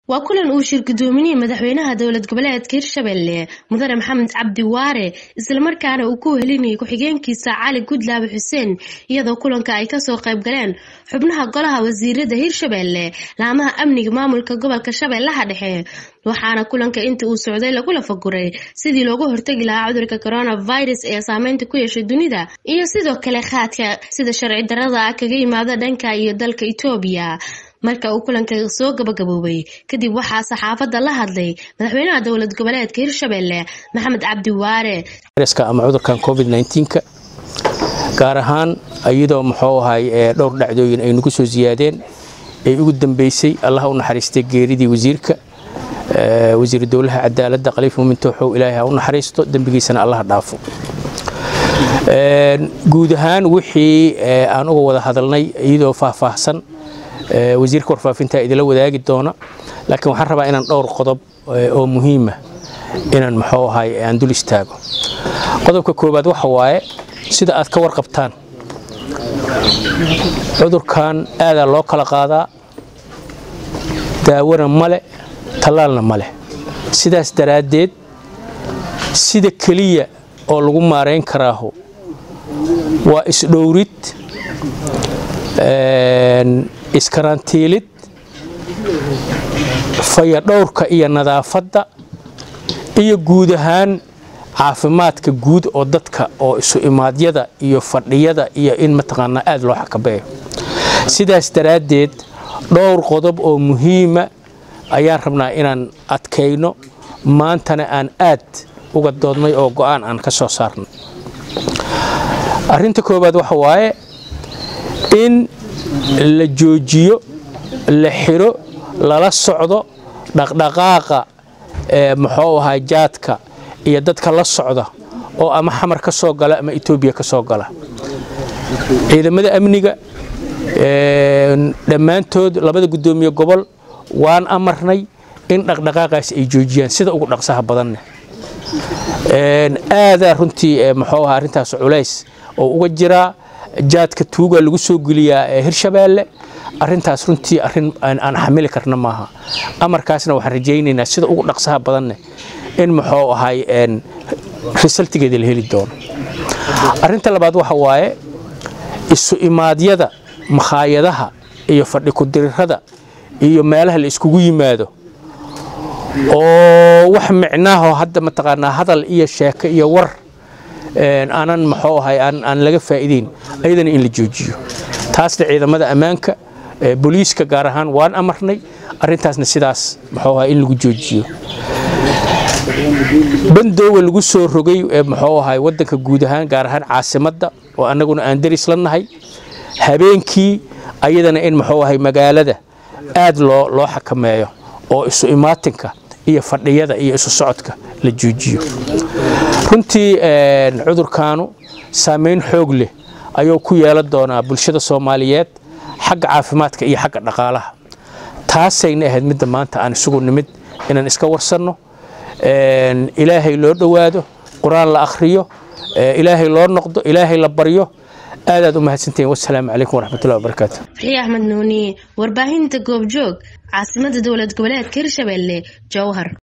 waa kulan uu shir gudoominihii madaxweynaha dowlad goboleedka hirshabelle mudane maxamed cabdi waare islamarkaana uu ku helinayay ku-xigeenkiisa cali gudlaabe xuseen iyadoo kulanka ay kasoo qayb galeen xubnaha golaha wasiirada hirshabelle laamaha amniga maamulka gobolka shabeellaha dhexe waxaana kulanka inta uu socday lagula faguray sidii loogu hortagi lahaa cudurka coronavirus ee saameynta ku yeeshay dunida iyo sidoo kale khaadka sida sharci darada ah kaga yimaada dhanka iyo dalka etoobiya marka uu kulanka soo gabagaboobay kadib waxaa saxaafadda la hadlay madaxweynaha dowlad goboleedka hirshabelle maxamed cabdi waare ama cudurkan covid nka gaar ahaan iyadoo muxuu ahay dhowr dhacdooyin ay nagu soo siyaadeen ay ugu dambeysay allaha u naxariistay geeridii wasiirka wasiiru dowlaha cadaaladda khaliif muumin tooxow ilaahay ha u naxariisto dembigiisana allaha dhaafo guud ahaan wixii aan uga wada hadalnay iyadoo faahfaahsan wasiirka warfaafinta idila wadaagi doona laakiin waxaan rabaa inaan dhowr qodob oo muhiima inaan muxuu ahay aan dul istaago qodobka koowaad waxa waaye sida aad ka warqabtaan cudurkan aadaa loo kala qaadaa daawona male tallaalna maleh sidaas daraaddeed sida keliya oo lagu maarayn karaaho waa isdhowrid iskarantiilid fayadhowrka iyo nadaafadda iyo guud ahaan caafimaadka guud oo dadka oo isu imaadyada iyo fadhiyada iyo in mataqaanaa aad loo xakabeeyo sidaas daraaddeed dhowr qodob oo muhiima ayaan rabnaa inaan adkayno maantana aan aad uga doodnay oo go'aan aan ka soo saarnay arrinta koowaad waxa waaye in la joojiyo la xiro lala socdo dhaqdhaqaaqa muxuu ahaa jaadka iyo dadka la socda oo ama xamar ka soo gala ama etoobiya ka soo gala ciidamada amniga dhammaantood labada guddoomiye gobol waan amarnay in dhaqdhaqaaqaas ay joojiyaan sida ugu dhaqsaha badanne aadaa runtii muxuu ahaa arrintaas culays oo uga jiraa jaadka tuuga lagu soo geliyaa hirshabeelle arintaas runtii arin aan xamili karna maaha amarkaasna waxaan rajaynaynaa sida ugu dhaqsaha badanne in muxuu ahay risaltigeeda la heli doono arinta labaad waxa waaye isu imaadyada makhaayadaha iyo fadhi kudirirada iyo meelaha la iskugu yimaado oo wax micnaaho hadda mataqaanaa hadal iyo sheeko iyo war aanan muxuu ahay aan laga faa'iideyn ayadana in la joojiyo taasna ciidamada ammaanka booliiska gaar ahaan waan amarnay arrintaasna sidaas muxuu ahay in lagu joojiyo bandooga lagu soo rogay muxuu ahay waddanka guud ahaan gaar ahaan caasimadda oo annaguna aan daris la nahay habeenkii ayadana in muxuu ahay magaalada aad loo loo xakameeyo oo isu imaatinka iyo fadhiyada iyo isu socodka la joojiyo runtii cudurkaanu saamayn xoog leh ayuu ku yeelan doonaa bulshada soomaaliyeed xagga caafimaadka iyo xagga dhaqaalaha taasayna ahayd midda maanta aan isugu nimid inaan iska warsanno ilaahay loo dhowaado qur-aan la akhriyo ilaahay loo noqdo ilaahay la baryo aadaad u mahadsantihiin wasalaamu calaykum waraxmatullahi wabarakaatu farxii axmed nuuni warbaahinta goobjoog caasimada dowlad goboleedka hirshabelle jowhar